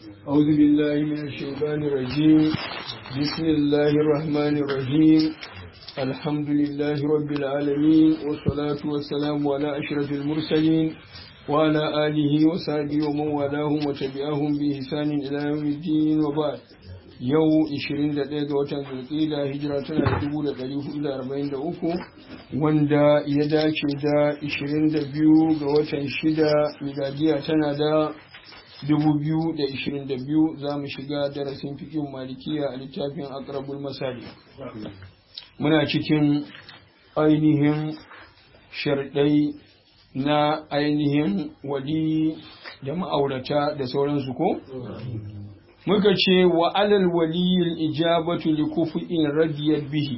أعوذ بالله من الشيطان الرجيم بسم الله الرحمن الرحيم الحمد لله رب العالمين والصلاة والسلام على أشرف المرسلين وعلى آله وصحبه ومن والاهم وتبعهم بإحسان إلى يوم الدين وبعد yau 21 ga watan zulqa'ida hijira tana da 1443 wanda ya dace da 22 ga watan shida miladiya tana da 2022 za mu shiga darasin fikin malikiya a littafin akrabul masali muna cikin ainihin sharɗai na ainihin wali da ma'aurata da sauransu ko? muka ce wa alal waliyil ijabatu li kufu'in radiyat bihi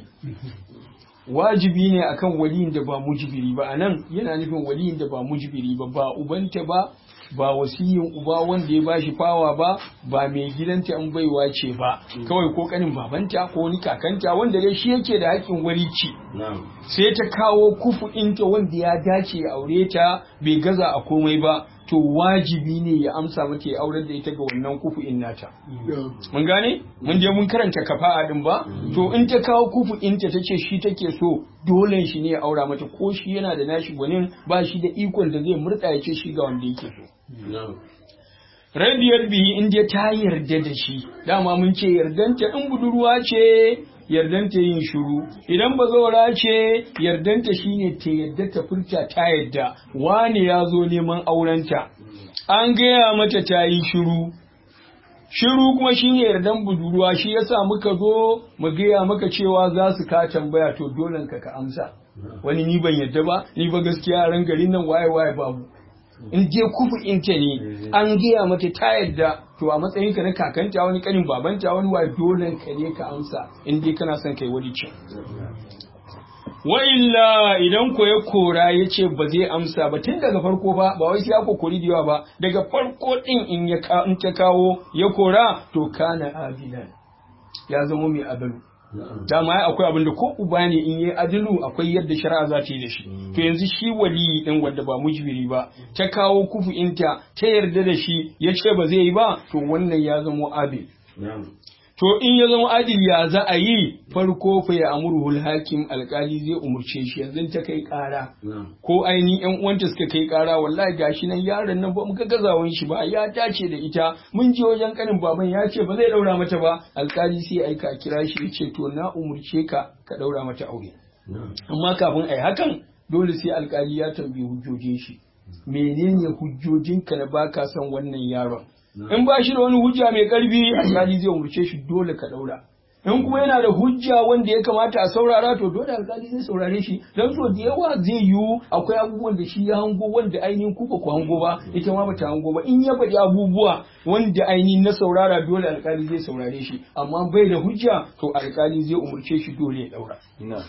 wajibi ne akan waliyin da ba mujibiri ba anan yana nufin waliyin da ba mujibiri ba ba ubanta ba ba wasiyin uba wanda ya bashi fawa ba ba mai gidanta an baiwa ce ba kawai ko kanin babanta ko wani kakanta wanda dai shi yake da haƙƙin walici sai ta kawo kufu'inta wanda ya dace ya aure ta bai gaza a komai ba to wajibi ne ya amsa mata ya aurar da ita ga wannan kufu'in nata mun gane mun je mun karanta kafa'a din ba to in ta kawo kufu'inta tace shi take so dole shi ne ya aura mata ko shi yana da nashi gwanin ba shi da ikon da zai murda ya ce shi ga wanda yake so radiyar bihi in dai ta yarda da shi dama mun ce yardanta in budurwa ce yardanta yin shuru idan bazawara ce yardanta shine ta yadda ta furta ta yadda wani ya zo neman aurenta an gaya mata ta yi shuru shiru kuma shine yardan budurwa shi yasa muka zo mu gaya maka cewa za su ka tambaya to dole ka ka amsa wani ni ban yadda ba ni ba gaskiya ran garin nan waye waye babu in je kufu inta ne an gaya mata ta yadda to a matsayin ka na kakanta wani kanin babanta wani wa dole ka ne ka amsa in dai kana son kai wani cin wa illa idan ko ya kora ya ce ba zai amsa ba tun daga farko ba ba wai sai ya kokori da yawa ba daga farko din in ya in ta kawo ya kora to kana abidan ya zama mai adalu dama ya akwai abin da ko uba ne in yi adilu akwai yadda shari'a za ta yi da shi to yanzu shi wali din wanda ba mujbiri ba ta kawo kufu inta ta yarda da shi ya ce ba zai yi ba to wannan ya zama adil to in ya zama adil ya za a yi farko fa ya amurhul hakim alkali zai umurce shi yanzu ta kai kara ko ainihin yan uwanta suka kai kara wallahi gashi nan yaron nan ba muka gazawan shi ba ya dace da ita mun je wajen kanin baban ya ce ba zai daura mata ba alkali sai aika kira shi ya ce to na umurce ka ka daura mata aure amma kafin ai hakan dole sai alkali ya tambayi hujjojin shi menene hujjojinka na baka son wannan yaron in ba shi da wani hujja mai karfi alkali zai umurce shi dole ka daura in kuma yana da hujja wanda ya kamata a saurara to dole alkali zai saurare shi don so da yawa zai yiwu akwai abubuwan da shi ya hango wanda ainihin ku ba ku hango ba ita ma bata hango ba in ya faɗi abubuwa wanda ainihin na saurara dole alkali zai saurare shi amma bai da hujja to alkali zai umurce shi dole ya daura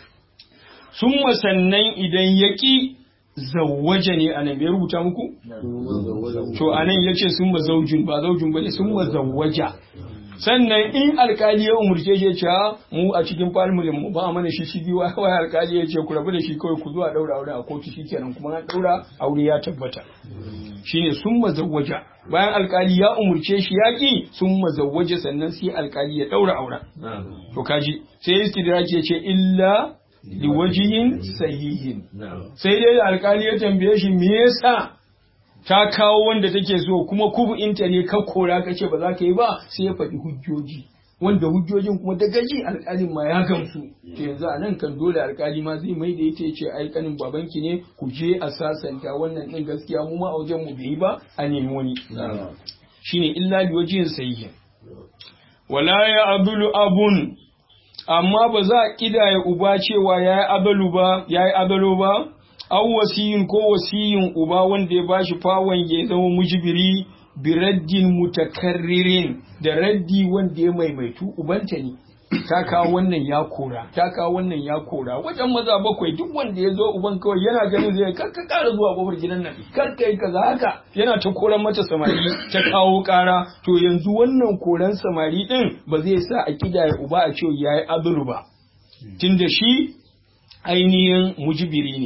sun sannan idan ya ki zawwaja ne a nan bai rubuta muku? To a nan ya ce sun ma zaujin ba zaujin ba ne sun ma zawwaja. Sannan in alkali ya umurce shi ya ce mu a cikin falmulin mu ba mana shi shi biyu wai alkali ya ce ku rabu da shi kawai ku zuwa daura aure a kotu shi kenan kuma an daura aure ya tabbata. Shine sun ma zawwaja. Bayan alkali ya umurce shi ya ki sun ma zawwaja sannan sai alkali ya daura auren. To kaji sai istidraki ya ce illa liwajihin sahihin sai dai da alkali ya tambaye shi me yasa ta kawo wanda take so kuma kubu'inta ne ka kora kace ba za ka yi ba sai ya faɗi hujjoji wanda hujjojin kuma da gaji alkalin ma ya gamsu to yanzu a nan kan dole alkali ma zai mai da ita ya ce ai kanin babanki ne ku je a sasanta wannan din gaskiya mu ma a wajen mu bai ba a nemi wani shine illa liwajihin sahihin wala ya abulu abun amma ba za a ƙidaya uba cewa ya yi abalu ba, ya yi abalo ba, an wasiyin ko wasiyin uba wanda ya bashi fawon ya zama mujibiri biraddin mutakarririn da raddi wanda ya maimaitu ubanta ne. Ta kawo wannan ya kora, ta kawo wannan ya kora, wajen maza bakwai duk wanda ya zo uban kawai yana ganin zai kar ka ƙara zuwa kofar gidan nan, kar ka yi kaza haka yana ta koran mata samari ta kawo ƙara, to yanzu wannan koran samari ɗin ba zai sa a kidaya uba a ce ya yi adulu ba. Tunda shi ainihin mujibiri ne.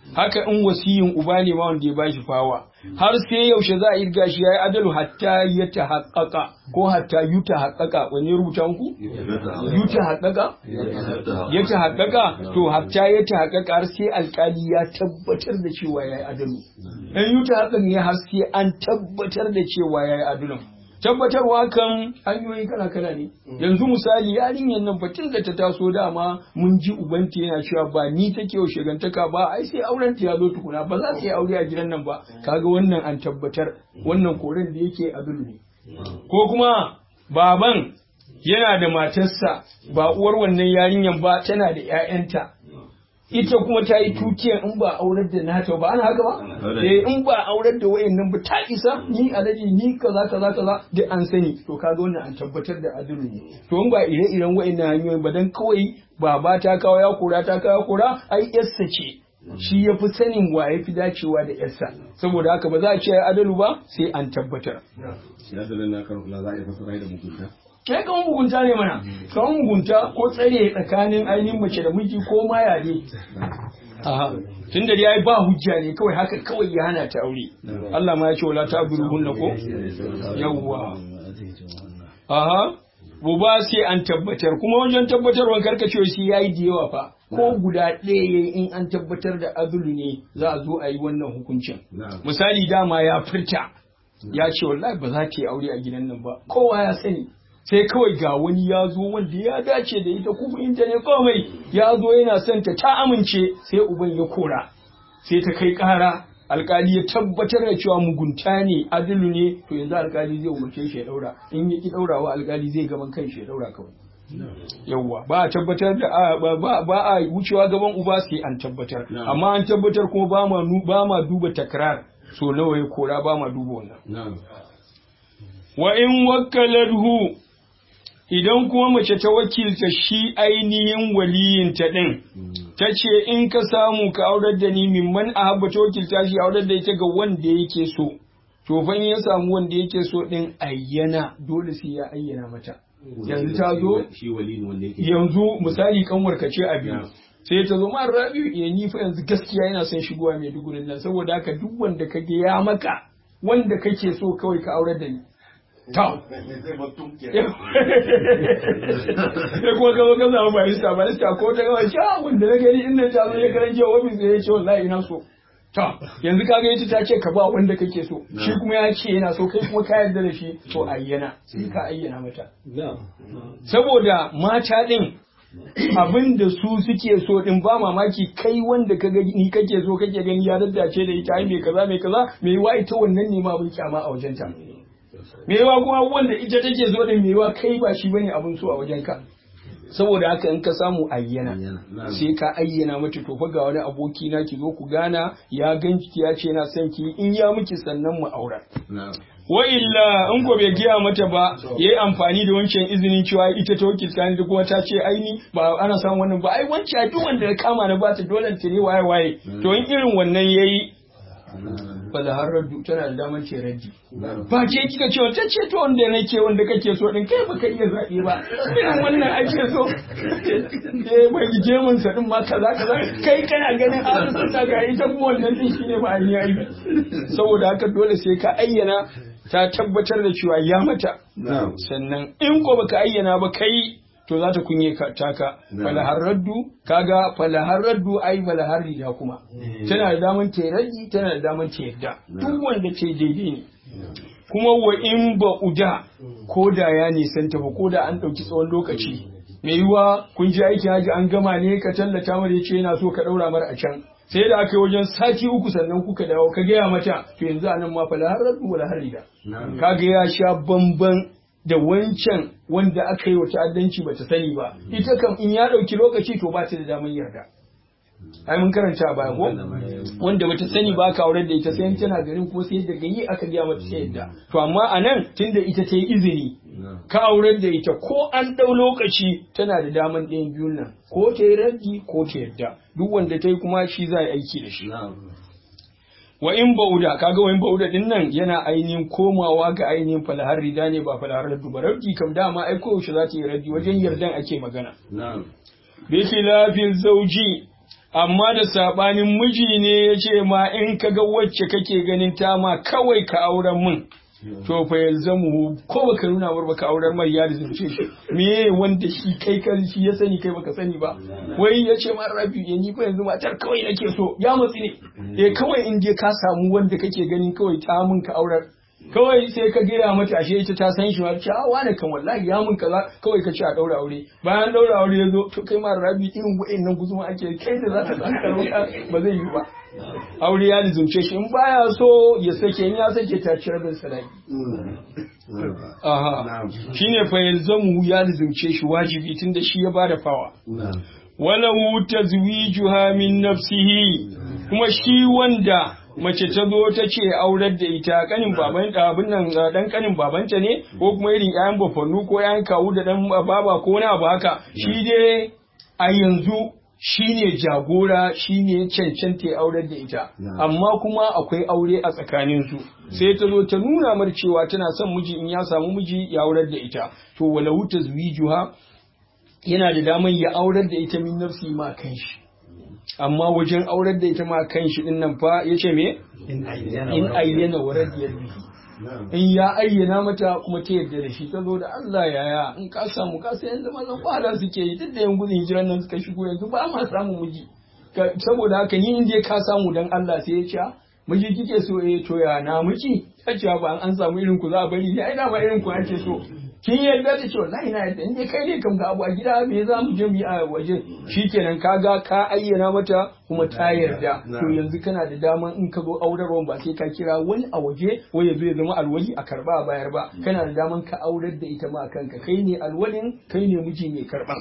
haka in wasiyin uba ne ma wanda ya bashi fawa har sai yaushe za a irga shi yayi adalu hatta ya tahaqqaqa ko hatta yuta haqqaqa wani rubuta muku yuta haqqaqa ya tahaqqaqa to hatta ya tahaqqaqa har sai alkali ya tabbatar da cewa yayi adalu in yuta haqqaqa ne har sai an tabbatar da cewa yayi adalun tabbatarwa kan hanyoyi kala kala ne yanzu misali yarinyar nan fatin da ta taso dama mun ji ubanta yana cewa ba ni take yau shigantaka ba ai sai auren ta ya zo tukuna ba za ta yi aure a gidan nan ba kaga wannan an tabbatar wannan koren da yake adulu ne ko kuma baban yana da matarsa ba uwar wannan yarinyar ba tana da 'ya'yanta ita kuma ta yi tukiyan in ba aurar da nata ba ana haka ba eh in ba aurar da wayannan ba ta isa ni alaji ni kaza kaza kaza duk an sani to kaga wannan an tabbatar da adalci ne to in ba ire-iren wayannan hanyoyin ba dan kawai baba ta kawo ya kora ta kawo kora ai yarsa ce shi ya fi sanin wa ya fi dacewa da yarsa saboda haka ba za a ce adalu ba sai an tabbatar ya dalilin na kan kula za a yi fasara da mugunta kai kan mugunta ne mana kan mugunta ko tsare tsakanin ainihin mace da miji ko ma yare tun da ya ba hujja ne kawai haka kawai ya hana ta aure Allah ma ya ce wala ta hunna ko yawwa aha buba sai an tabbatar kuma wajen tabbatarwan karkacewa shi yayi da yawa fa ko guda ɗaya in an tabbatar da azulu ne za a zo a yi wannan hukuncin misali dama ya furta ya ce wallahi ba za ta yi aure a gidan nan ba kowa ya sani sai kawai ga wani ya zo wanda ya dace da ita kuma inta ne komai ya zo yana son ta ta amince sai uban ya kora sai ta kai kara alkali ya tabbatar da cewa mugunta ne adilu ne to yanzu alkali zai umarce shi ya daura in ya ki daurawa alkali zai gaban kan shi ya daura kawai yawwa ba a tabbatar da ba a wucewa gaban uba sai an tabbatar amma an tabbatar kuma ba ma ba ma duba takrar so nawa ya kora ba ma duba wannan wa in wakkalathu idan kuma mace ta wakilta shi ainihin waliyinta ɗin, ta ce in ka samu ka aurar da ni mimman a habba ta wakilta shi aurar da ita ga wanda yake so, to fa ya samu wanda yake so ɗin ayyana dole sai ya ayyana mata. Yanzu ta zo, yanzu misali kanwar ka ce a biyu. sai ta zo mara rabi ya ni fa yanzu gaskiya yana son shigowa mai dugurin nan saboda haka duk wanda ka ya maka wanda kake so kawai ka aurar da ni. ta sai kuma gaba ka samu barista barista ko ta gaba sha wanda na gani inda ta zo ya karan jiya ofis ya ce wallahi ina so ta yanzu ka ga ita ta ce ka ba wanda kake so shi kuma ya ce yana so kai kuma ka yarda da shi to ayyana sai ka ayyana mata saboda mata din abin da su suke so din ba mamaki kai wanda ka gani kake so kake gani ya daddace da ita ai mai kaza mai kaza mai wa ita wannan ne ma abin kyama a wajenta mewa kuma wanda ita take zo da mewa kai ba shi bane abin so a wajenka saboda haka in ka samu ayyana sai ka ayyana mata to fa ga wani aboki na ki zo ku gana ya ganki ya ce na son ki in ya miki sannan mu aura wa illa in ko bai giya mata ba yayi amfani da wancan izinin cewa ita ta wakilta ni kuma ta ce aini ba ana samun wannan ba ai wancan duk wanda ya kama na ba ta dole ta ne waye waye to in irin wannan yayi fala har raddu tana da damar ce raddi ba ke kika ce ta ce to wanda nake wanda kake so din kai baka iya zabe ba irin wannan ake so eh bai je mun sa din ma kaza kaza kai kana ganin an sunna ga ita kuma wannan din shine ba an yi saboda haka dole sai ka ayyana ta tabbatar da cewa ya mata sannan in ko baka ayyana ba kai to za ta kunye taka falahar raddu kaga falahar raddu ai falahar rida kuma tana da daman ta raddi tana da daman ta yadda duk wanda ce daidai ne kuma wa in ba uda ko da ya nisanta ba ko da an ɗauki tsawon lokaci mai yiwa kun ji aikin haji an gama ne ka tallata mara ya ce yana so ka ɗaura mara a can sai da aka yi wajen sati uku sannan kuka dawo ka gaya mata to yanzu anan ma falahar raddu wala har rida kaga ya sha bamban da wancan wanda aka yi wa ta'addanci bata sani ba ita kam in ya ɗauki lokaci to ba ta da damar yarda ai mun karanta baya ko wanda bata sani ba ka aurar da ita sai tana garin ko sai daga yi aka gaya mata sai yadda to amma anan tunda ita ta yi izini ka aurar da ita ko an ɗau lokaci tana da daman ɗayan biyun nan ko ta yi raddi ko ta yadda duk wanda ta yi kuma shi za a yi aiki da shi wa in bauda kaga wa in bauda din nan yana ainihin komawa ga ainihin falahar rida ne ba falahar raddu ba raddi kam dama ai koyaushe za ta yi raddi wajen yardan ake magana bi khilafin zauji amma da sabanin miji ne ya ce ma in ka ga wacce kake ganin ta ma kawai ka auren min to fa yalzamu ko baka nuna mar baka aurar mai ya zurce shi me wanda shi kai kan shi ya sani kai baka sani ba wai ya ce ma rabi ya ni fa yanzu matar kawai nake so ya matsi ne eh kawai in je ka samu wanda kake ganin kawai ta mun ka aurar kawai sai ka gaya mata ashe ita ta san shi ma ce a wane kan wallahi ya mun kaza kawai ka ce a daura aure bayan daura aure ya zo to kai ma rabi irin wa'annan guzuma ake kai da za ka tsaka ba zai yi ba aure ya lizumce shi in baya so ya sake in ya sake ta ci rabin sadaki aha shine fa yalzamu ya lizumce shi wajibi tunda shi ya bada fawa walahu tazwijuha min nafsihi kuma shi wanda mace ta zo ta ce aurar da ita kanin baban abin nan dan kanin babanta ne ko kuma irin ƴaƴan bafannu ko ƴaƴan kawu da dan baba ko wani abu haka shi dai a yanzu shine jagora shine cancanta ya aurar da ita amma kuma akwai aure a tsakanin su sai ta zo ta nuna mar cewa tana son miji in ya samu miji ya aurar da ita to walahu tazwijuha yana da daman ya aurar da ita min nafsi ma kanshi amma wajen aurar da ita ma kanshi din nan fa yace me in ayyana wa radiyar bihi in ya ayyana mata kuma ta yarda da shi ta zo da Allah yaya in ka samu ka sai yanzu mazan kwala suke yi duk da yan gudun hijiran nan suka shigo yanzu ba ma samu miji saboda haka ni in je ka samu dan Allah sai ya ce miji kike so eh to ya na miki ta ce ba an samu irin ku za a bari ne ai dama irin ku ake so kin yarda da cewa wallahi na yarda inda kai ne kam ga abu a gida me za mu je mu yi a waje shikenan kaga ka ayyana mata kuma ta yarda to yanzu kana da daman in ka zo aurarwan ba sai ka kira wani a waje wai ya zo ya zama alwali a karba a bayar ba kana da daman ka aurar da ita ma kanka kai ne alwalin kai ne miji mai karban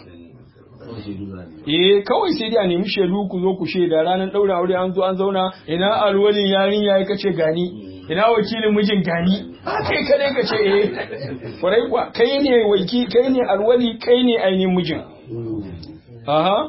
Eh kawai sai dai a nemi shaidu ku zo ku shaida ranar ɗaura aure an zo an zauna ina alwalin yarinya ya kace gani ina wakilin mijin gani a kai kadai ka ce eh kwarai kuwa kai ne waki kai ne alwali kai ne ainihin mijin aha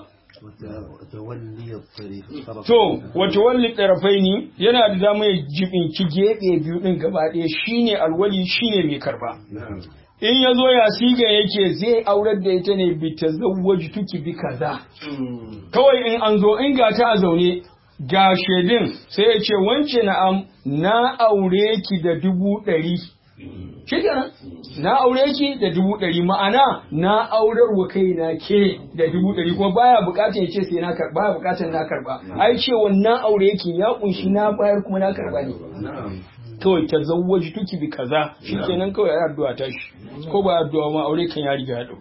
to wato walli ɗarafai ne yana da dama ya jibinci geɓe biyu ɗin gaba ɗaya shine alwali shine mai karba in ya zo ya siga yake zai aurar da ita ne bi ta zawwaji tuki bi kaza kawai in an zo in ga ta a zaune ga shaidin sai ya ce wance na'am na aure ki da dubu ɗari shi kenan na aure ki da dubu ɗari ma'ana na aurar wa kai na ke da dubu ɗari kuma baya bukatar ya ce sai na karba baya bukatar na karba ai cewa na aure ki ya kunshi na bayar kuma na karba ne kawai ta zawwaji tuki bi kaza shikenan kawai ai addu'a ta shi ko ba addu'a ma aure kan ya riga ya dau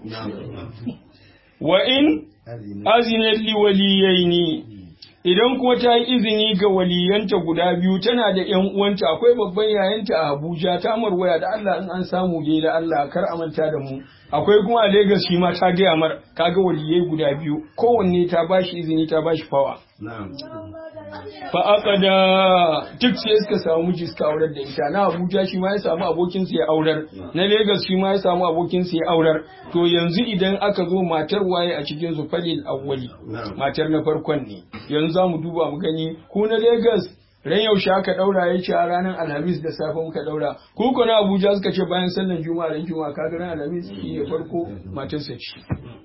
wa in azina li waliyaini idan kuma ta yi izini ga waliyanta guda biyu tana da ƴan uwanta akwai babban yayanta a Abuja ta marwaya da Allah in an samu dai da Allah kar a manta da mu akwai kuma a Lagos shi ma ta gaya mar kaga waliyai guda biyu kowanne ta bashi izini ta bashi fawa fa aqada duk sai suka samu miji suka aurar da ita na Abuja shi ma ya samu abokin sa ya aurar na Lagos shi ma ya samu abokin sa ya aurar to yanzu idan aka zo matar waye a cikin su falil awwali matar na farkon ne yanzu zamu duba mu gani ku na Lagos ran yaushe aka daura ya ce a ranar alhamis da safe muka daura ku ko na abuja suka ce bayan sallan juma'a ran juma'a kaga ran alhamis shi ne farko matarsa ce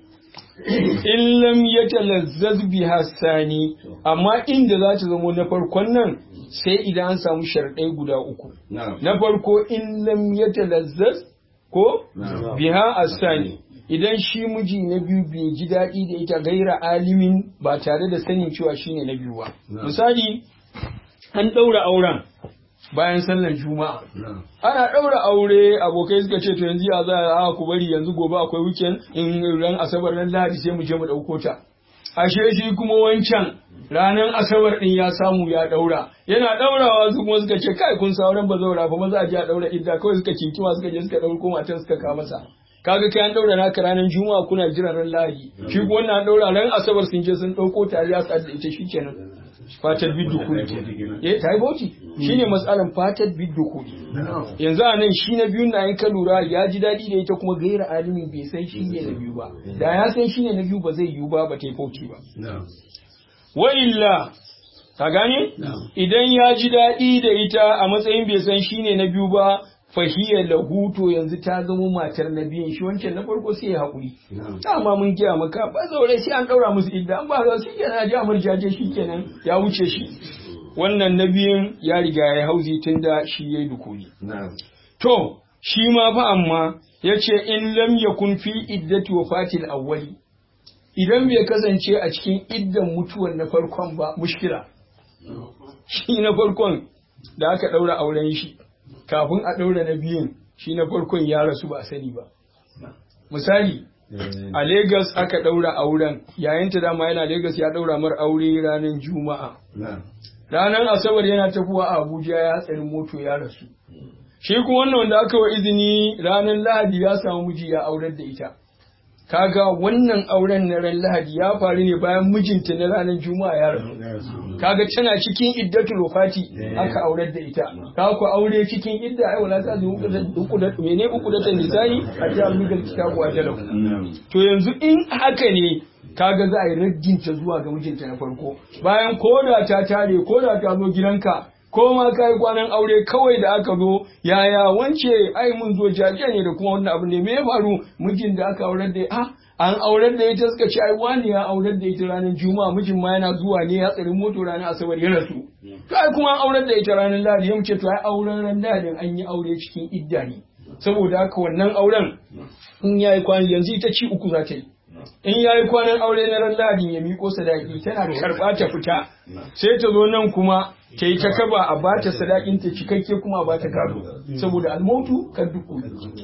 in lam yatalazzaz biha sani amma inda za ta zama na farkon nan sai idan an samu sharɗai guda uku na farko in lam yatalazzaz ko biha asani idan shi miji na biyu bai ji daɗi da ita gaira alimin ba tare da sanin cewa shine na biyu ba misali an ɗaura auren bayan sallar juma'a ana ɗaura aure abokai suka ce to yanzu ya za a ku bari yanzu gobe akwai weekend in ran asabar ran lahadi sai mu je mu ɗauko ta ashe shi kuma wancan ranar asabar ɗin ya samu ya ɗaura yana ɗaurawa su kuma suka ce kai kun sauran ba zaura fa maza a je a ɗaura idda kawai suka kinkima suka je suka ɗauko matan suka kawo masa kaga kai an daura naka ranar juma'a kuna jiran ran lahadi shi ko wannan an daura ran asabar sun je sun dauko tare ya sa da ita shikenan fatar biddu kudi eh ta yi bauchi shine matsalan fatar biddu kudi yanzu a nan shi na biyun na in ka lura ya ji daɗi da ita kuma gaira alimin bai san shi ne na biyu ba da ya san shi ne na biyu ba zai yiwu ba ba ta yi bauchi ba wa illa ka gane idan ya ji daɗi da ita a matsayin bai san shi ne na biyu ba fahiya lahu to yanzu ta zama matar na biyun shi wancan na farko sai ya haƙuri dama mun giya maka ba zaure sai an ɗaura musu idda an ba za su kenan ji amur jaje shi kenan ya wuce shi wannan na biyun ya riga ya hauzi tun da shi ya yi dukuli to shi ma fa amma ya ce in lam yakun fi iddati wafatil awwali idan bai kasance a cikin iddan mutuwar na farkon ba mushkila shi na farkon da aka ɗaura auren shi kafin a ɗaura na biyun shi na farkon ya rasu ba a sani ba misali a Legas aka ɗaura auren yayin ta dama yana Legas ya ɗaura mar aure ranar juma'a ranar asabar yana tafiwa a abuja ya hatsarin moto ya rasu shi kuma wannan wanda aka wa izini ranar lahadi ya samu miji ya aurar da ita kaga wannan auren na ran lahadi ya faru ne bayan mijinta na ranar juma'a ya rasu kaga tana cikin iddatul wafati aka aurar da ita ka ku aure cikin idda ai wala ta zuwa uku da mene uku da ta nisani a ta lugal kitabu a jalau to yanzu in haka ne kaga za a yi raddinta zuwa ga mijinta na farko bayan koda ta tare koda ta zo gidanka ko ma ka yi kwanan aure kawai da aka zo yaya wance ai mun zo jaje ne da kuma wannan abu ne me ya faru mijin da aka aurar da ah an aurar da ita suka ce ai wani ya aurar da ita ranar juma'a mijin ma yana zuwa ne ya tsari moto ranar asabar ya rasu to ai kuma an aurar da ita ranar lahadi ya ce to ai auren ran lahadin an yi aure cikin idda ne saboda haka wannan auren in yayi kwanan yanzu ita ci uku za ta yi in ya yi kwanan aure na ran lahadin ya miƙo sadaki tana karɓa ta fita sai ta zo nan kuma ta yi ta kaba a ba ta sadakin ta cikakke kuma a ba ta gado saboda almautu kan duku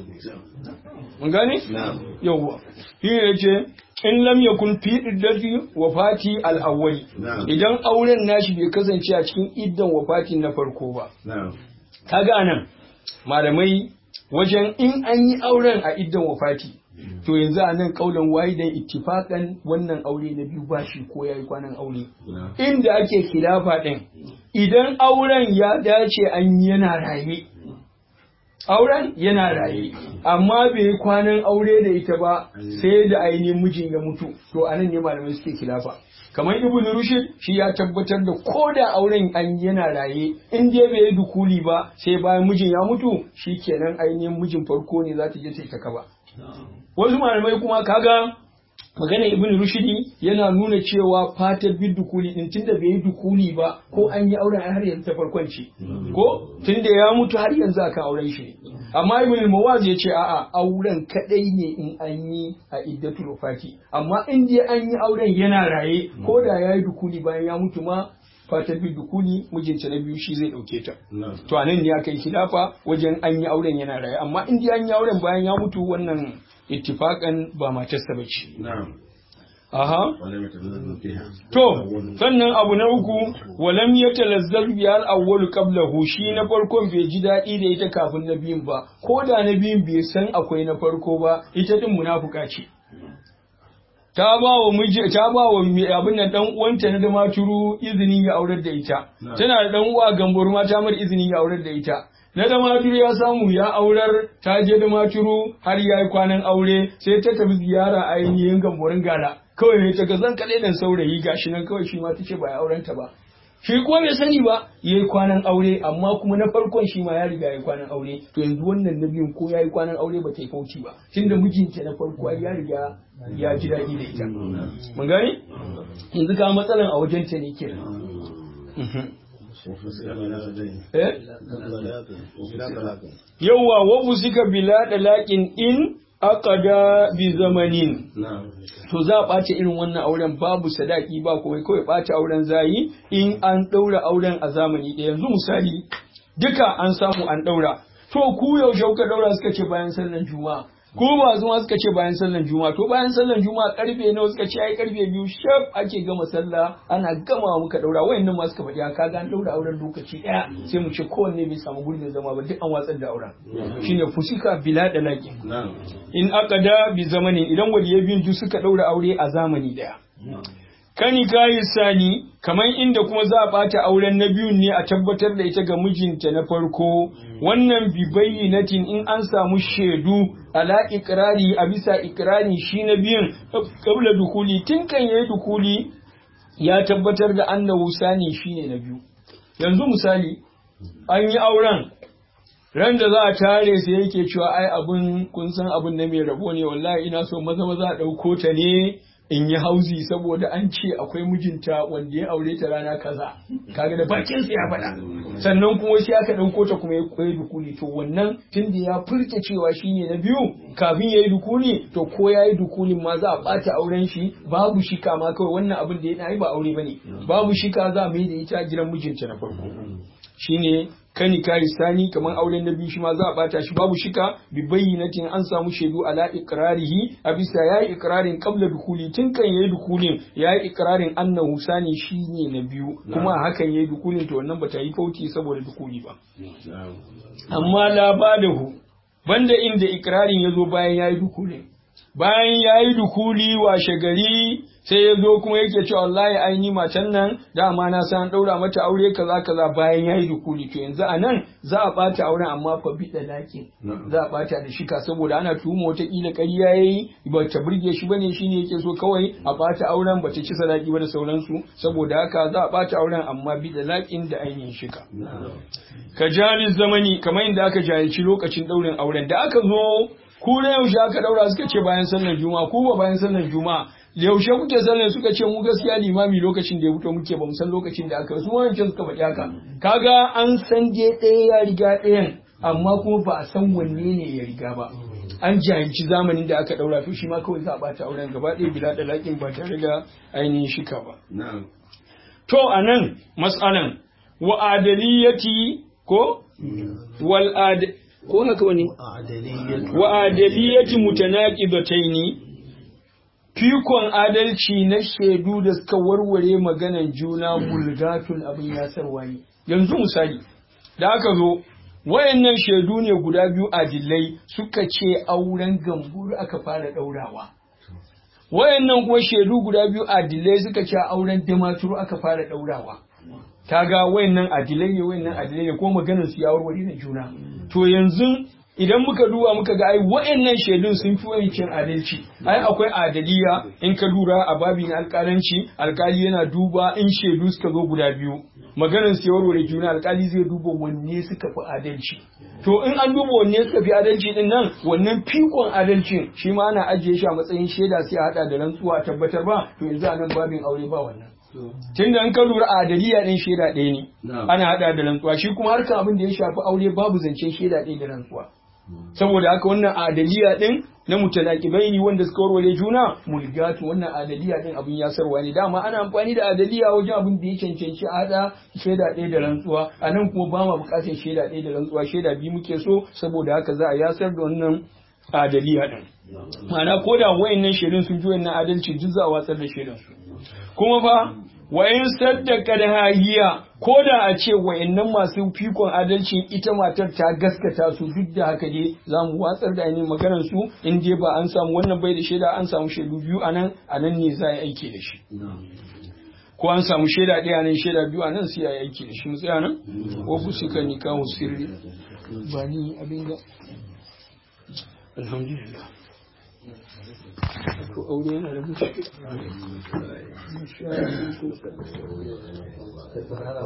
mun gane yawwa shi ne ce in lam yakun fi iddati wafati al-awwali idan auren nashi bai kasance a cikin iddan wafati na farko ba kaga nan malamai wajen in an yi auren a iddan wafati to yanzu a nan kaulan wahidan ittifakan wannan aure na biyu ba shi ko yayi kwanan aure inda ake khilafa din idan auren ya dace an yana raye auren yana raye amma bai yi kwanan aure da ita ba sai da ainihin mijin ya mutu to anan ne malamai suke khilafa kamar ibn rushd shi ya tabbatar da ko da auren an yana raye in dai bai yi dukuli ba sai bayan mijin ya mutu shi kenan ainihin mijin farko ne za ta je ta kaba wasu malamai kuma kaga magana ibn rushdi yana nuna cewa fatar bin dukuli din tunda bai yi dukuli ba ko an yi auren har yanzu ta farkon ce ko tunda ya mutu har yanzu akan auren shi amma ibn mawaz ya ce a'a auren kadai ne in an yi a iddatul wafati amma in dai an yi auren yana raye ko da ya yi dukuli bayan ya mutu ma fatar bin dukuli mijinta na biyu shi zai dauke ta to anan ne aka yi khilafa wajen an yi auren yana raye amma in dai an yi auren bayan ya mutu wannan ittifakan ba matarsa ba ce. Aha. To, sannan abu na uku, walam ya talazzar biyar awwalu qablahu shi na farkon bai ji daɗi da ita kafin na biyun ba, ko da na biyun bai san akwai na farko ba, ita din munafuka ce. Ta ba wa miji ta ba wa abin nan dan uwanta na damaturu izinin ya aurar da ita. Tana da dan uwa gambor ma ta mar izinin ya aurar da ita. na da maturu ya samu ya aurar ta je da maturu har ya yi kwanan aure sai ta tafi ziyara ainihin gamborin gala kawai ne ta ga zan kaɗai dan saurayi gashi nan kawai shi ma ta ce ba ya auren ta ba shi kuma bai sani ba ya yi kwanan aure amma kuma na farkon shi ma ya riga ya yi kwanan aure to yanzu wannan na biyun ko ya yi kwanan aure ba ta yi fauci ba tunda mijinta na farko ya riga ya ji daɗi da ita mun gane yanzu ka matsalan a wajen ta ne kenan yauwa wabu suka bila da laƙin in aqada bi zamanin to za a ɓace irin wannan auren babu sadaki ba kuma kawai ɓace auren zayi in an ɗaura auren a zamani ɗaya yanzu misali duka an samu an ɗaura to ku yaushe kuka ɗaura suka ce bayan sallan juma'a ko ba zuma suka ce bayan sallan juma'a to bayan sallan juma'a karfe nawa suka ce ai karfe biyu shaf ake gama sallah ana gama muka daura wayannan ma suka faɗi ka ga an daura auren lokaci ɗaya sai mu ce kowanne bai samu gurbin zama ba duk an watsar da auren shine fusika bila da laqi in aqada bi zamanin idan waliyai biyun duk suka daura aure a zamani ɗaya kani kayi sani kamar inda kuma za a ɓata auren na biyun ne a tabbatar da ita ga mijinta na farko wannan bi bayyinatin in an samu shaidu ala ikrari a bisa ikrari shi na biyun kabla dukuli tun kan yayi dukuli ya tabbatar da annahu sani shine na biyu yanzu misali an yi auren ran da za a tare sai yake cewa ai abun kun san abun na mai rabo ne wallahi ina so maza maza a ɗauko ta ne in yi hauzi saboda an ce akwai mijinta wanda ya aure ta rana kaza kaga da bakin sa ya faɗa sannan kuma shi aka ɗauko ta kuma ya koyi dukuni to wannan tunda ya furta cewa shine na biyu kafin ya yi dukuni to ko ya yi dukunin ma za a ɓata auren shi babu shika ma kawai wannan abin da ya yi ba aure bane babu shika za a mai da ita gidan mijinta na farko shine kani kari sani kamar auren na biyu shi ma za a bata shi babu shika bi bayyinatin an samu shaidu ala iqrarihi a bisa yayi iqrarin qabla dukuli tun kan yayi dukulin yayi iqrarin annahu sani shine na biyu kuma hakan yayi dukulin to wannan bata yi fauti saboda dukuli ba amma la badahu banda inda iqrarin yazo bayan yayi dukulin bayan yayi dukuli washe gari sai ya zo kuma yake cewa wallahi ai ni matan nan dama na san daura mata aure kaza kaza bayan yayi dukuli to yanzu a nan za a bata auren amma fa bi da lakin za a bata da shika saboda ana tuhuma wata kila ƙarya yayi ba ta burge shi bane shine yake so kawai a bata auren ba ta ci sadaki ba da sauransu saboda haka za a bata auren amma bi da lakin da ainihin shika ka jali zamani kamar inda aka jahilci lokacin daurin auren da aka zo ku na yaushe aka daura suka ce bayan sallar juma'a ku ba bayan sallar juma'a yaushe kuke sallar suka ce mu gaskiya limami lokacin da ya fito muke ba mu san lokacin da aka su wancan suka faɗi haka kaga an san je ɗaya ya riga ɗayan amma kuma ba a san wanne ne ya riga ba an jahilci zamanin da aka daura to shi ma kawai za a bata auren gaba ɗaya bila da laƙin ba tare da ainihin shika ba to anan mas'alan wa adaliyati ko wal ad ko haka wani wa adaliyati mutanaqidataini fikon adalci na shaidu da suka warware maganan juna bulgatun abin yasarwa ne yanzu misali da aka zo wayannan shaidu ne guda biyu adilai suka ce auren gamburu aka fara daurawa wayannan kuma shaidu guda biyu adilai suka ce auren damaturu aka fara daurawa kaga wayannan adilai ne wayannan adilai ne kuma maganar su ya warware na juna to yanzu idan muka duba muka ga ai wa'annan shaidun sun fi wancan adalci ai akwai adaliya in ka lura a babin alƙalanci alƙali yana duba in shaidu suka zo guda biyu maganar su warware juna alƙali zai duba wanne suka fi adalci to in an duba wanne suka fi adalci din nan wannan fikon adalcin shi ma ana ajiye shi a matsayin shaida sai a hada da rantsuwa a tabbatar ba to yanzu a nan babin aure ba wannan tun da an ka lura adaliya ɗin shaida ɗaya ne ana hada da rantsuwa shi kuma harka abin da ya shafi aure babu zancen shaida ɗaya da rantsuwa saboda haka wannan adaliya din na mutalaqibaini wanda suka warware juna mulgatu wannan adaliya din abin yasarwa ne dama ana amfani da adaliya wajen abin da ya cancanci a hada shaida ɗaya da rantsuwa a nan kuma ba ma buƙatar shaida ɗaya da rantsuwa shaida biyu muke so saboda haka za a yasar da wannan adaliya din ma'ana ko da wayannan shaidun sun ji wannan adalci duk za a watsar da shaidun su kuma fa wayan saddaka da hahiya ko da a ce wayannan masu fikon adalcin ita matar ta gaskata su duk da haka dai za mu watsar da ainihin maganar su in dai ba an samu wannan bai da shaida an samu shaidu biyu a nan a nan ne za a yi aiki da shi ko an samu shaida ɗaya nan shaida biyu a nan sai a yi aiki da shi mu tsaya nan wafu suka nikahu sirri ba ni abin da alhamdulillah to aure yana da mushi